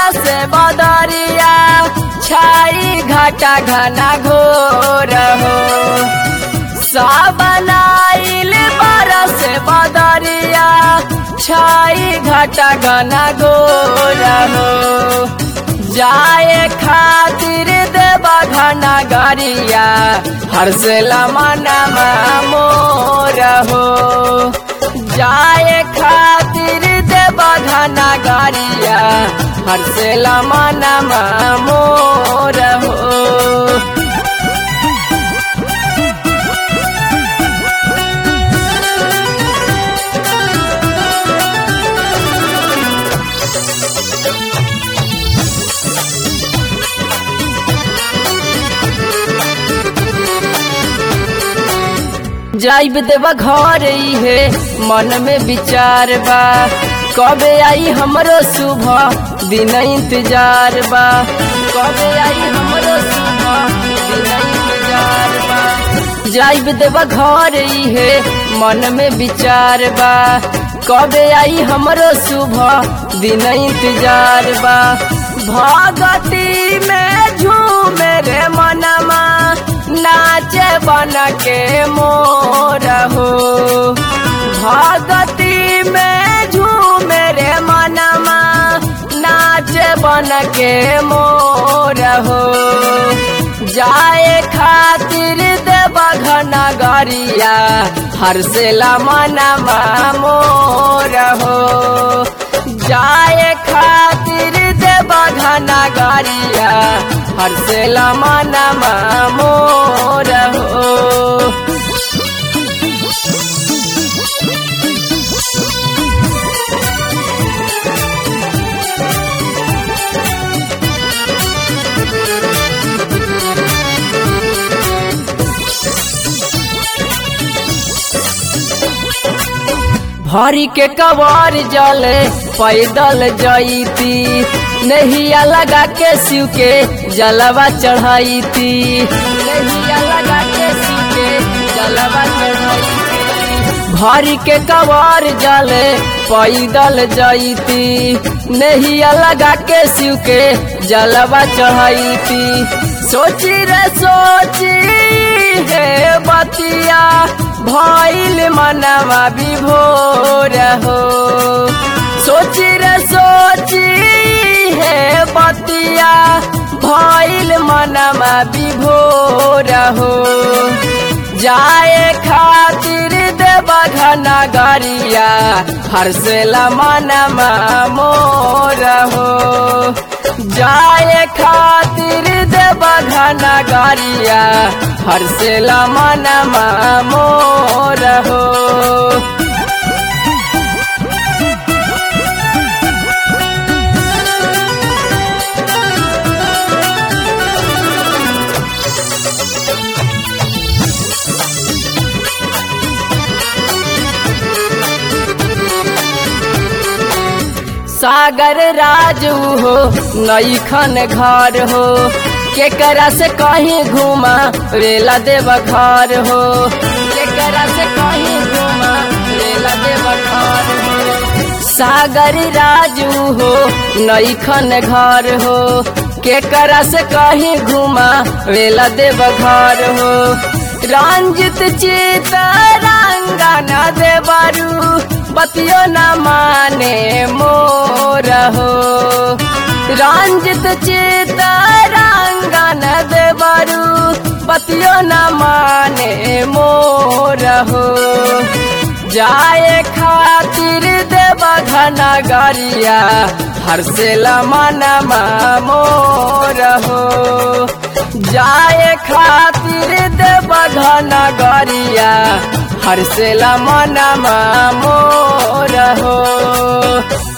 बरस बदरिया छाई घटा घना घोर हो साबनाइल बरस बदरिया छाई घटा घना घोर हो जाए खातिर देवा घना गरिया हर्षला मनमा मोर हो जाए खातिर देवा घना गरिया हर्षला मनमा मोर हो जाइब देवा घर है मन में विचार बा कबे आई हमरो सुबह दिन इंतजार बा कबे आई हमरो सुबह दिन इंतजार बा जाइब देवा घर है मन में विचार बा कबे आई हमरो सुबह दिन इंतजार बा भगती में झूमे रे मनमा नाचे बन के मोर हो भगती में झूमे रे मनमा नाचे बन के मोर हो जाए खातिर देव घना गरिया हर्षला मनमा मोर हो जाए खातिर देव घना गरिया हर्षला मनमा मोर हो भरी के कवर जले पैदल जईती नहिया लगा के शिव के जलवा चढ़ाईती नहिया लगा के शिव के जलवा चढ़ाईती भरी के कवर जले पैदल जईती नहिया लगा के शिव के जलवा चढ़ाईती सोची रे सोची हे बतिया भइल मनवा विभोर हो सोची रे सोची हे बतिया भइल मनवा विभोर हो जाए खातिर देव घना गरिया हर्षला मनमा मोर हो जाए खातिर देव घना गरिया हर्षला मनमा मोर हो सागर राजू हो नईखन घर हो केकरा से कहीं घूमा रेला देव घर हो केकरा से कहीं घूमा रेला देव घर हो सागर राजू हो नईखन घर हो केकरा से कहीं घूमा रेला देव घर हो रंजित चित रंगना देवरू बतियो न माने मोर हो रंजित चित रंगन देवरू बतियो न माने मोर हो जाए खातिर देव घना गरिया हर्षला मनमा मोर हो जाए खातिर देव घना गरिया हर्षला मनमा मोर हो